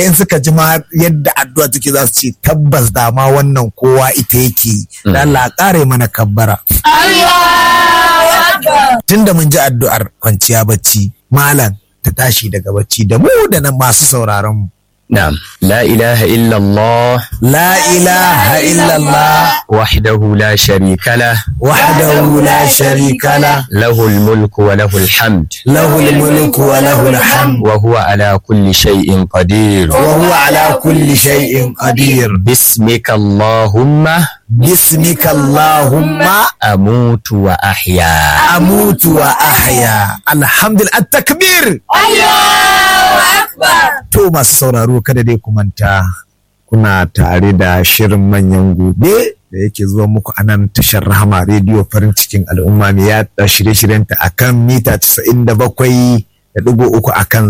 in suka ji ma yadda addu'a take za su ce tabbas da ma wannan kowa ita yake da Allah kare mana kabbara tunda mun ji addu'ar kwanciya bacci malam ta tashi daga bacci da mu da nan masu sauraron mu نعم لا إله إلا الله la ilaha illallah وحده لا شريك له wahdahu la sharika la له الملك وله الحمد lahul mulku wa lahul hamd وهو على كل شيء قدير wa huwa ala kulli shay'in qadir باسمك اللهم bismika allahumma أموت وأحيا amutu wa ahya alhamdulillah takbir to masu sauraro kada dai ku manta kuna tare da shirin manyan gobe da yake zuwa muku a nan tashar rahama rediyo farin cikin al'umma mai yaɗa shirye-shiryenta akan mita 97 da ɗigo uku akan